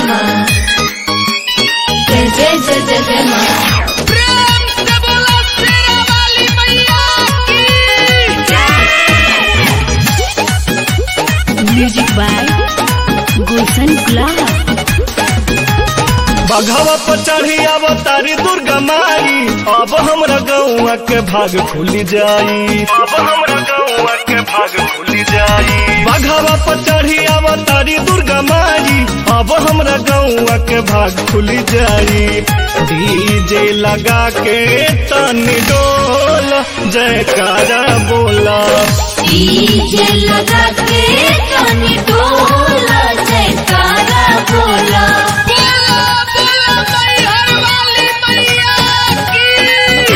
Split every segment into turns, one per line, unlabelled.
माँ जय जय जय जय जय माँ
प्रेम से बोलो शेरा वाली मैया की
म्यूजिक बाय गुलशन गुलाब
बघवा पर चढ़ी अवतारी दुर्गा माई अब हमरा गौआ के भाग खुली जाई अब हमरा गौआ के भाग खुली जाई बघवा पर चढ़ी अवतारी दुर्गा माई अब हमरा गौआ के भाग खुली जाई डीजे लगा के तनी डोल जयकारा बोला
डीजे लगा के कानी डोला जयकारा बोला
बोलो बोलो मैहर वाली मैया की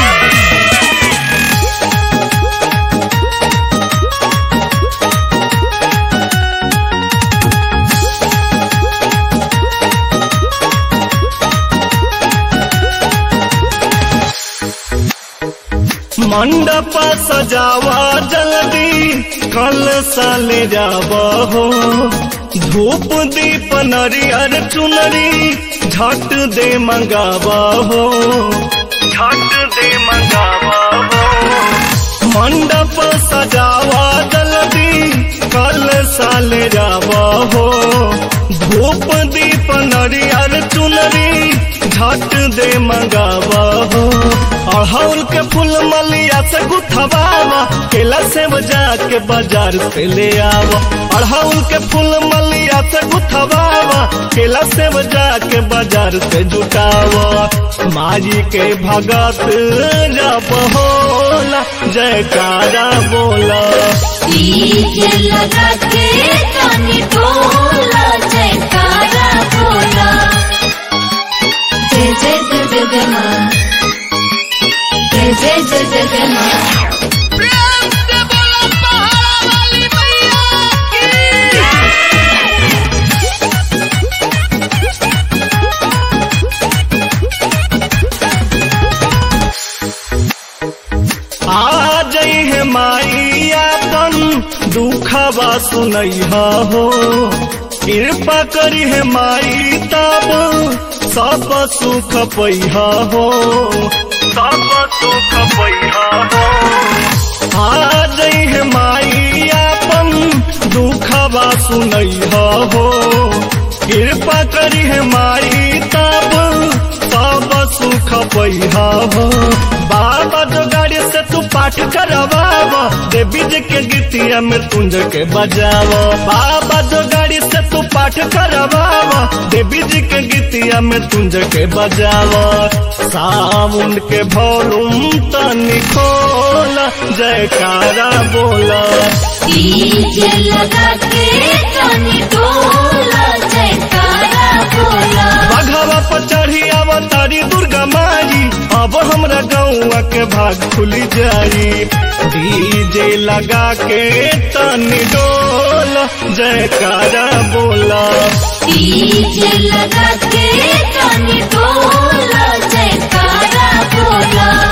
मंडप सजावा जल्दी कल साले जावा हो धूप दीप नरियर चुनरी झट दे मंगावा हो झट दे मंगावा हो मंडप सजावा जल्दी कल साले जावा हो धूप दीप नरियर चुनरी झट दे मंगावा हो अड़हुल के फूल मलिया से गुथवावा केला से बजा के बाजार से ले आवा अड़हुल के फूल मलिया से गुथवावा केला से बजा के बाजार से जुटावा माई के भगत जप होला जयकारा बोला
डीजे लगा के कानी डोला जयकारा बोला जय जय जय जय जय माँ जय जय जय जय जय माँ
प्रेम से बोलो पहाड़ा वाली मैया की
आ जई है माई अपन दुखवा सुनैहा हो कृपा करी है माई तब सब सुख पैहा हो सब सुख पैहा हो आ जई है माई अपन दुखवा सुनैहा हो कृपा करी है माई तब सब सुख पैहा हो बाबा जो गाड़ी से तू पाठ करवावा देवी जी के गीतिया में तुंज के बजावा बाबा जो गाड़ी से तू पाठ करवावा देवी जी के गीतिया में तुंज के बजावा सावन के भोलुम तनी खोला जयकारा बोला
डीजे लगा के कानी डोला जयकारा बोला
बघवा पर चढ़ी अवतारी दुर्गा माई अब हमरा गौआ के भाग खुली जाई डीजे लगा के तनी डोल जयकारा बोला
डीजे लगा के कानी डोला जयकारा बोला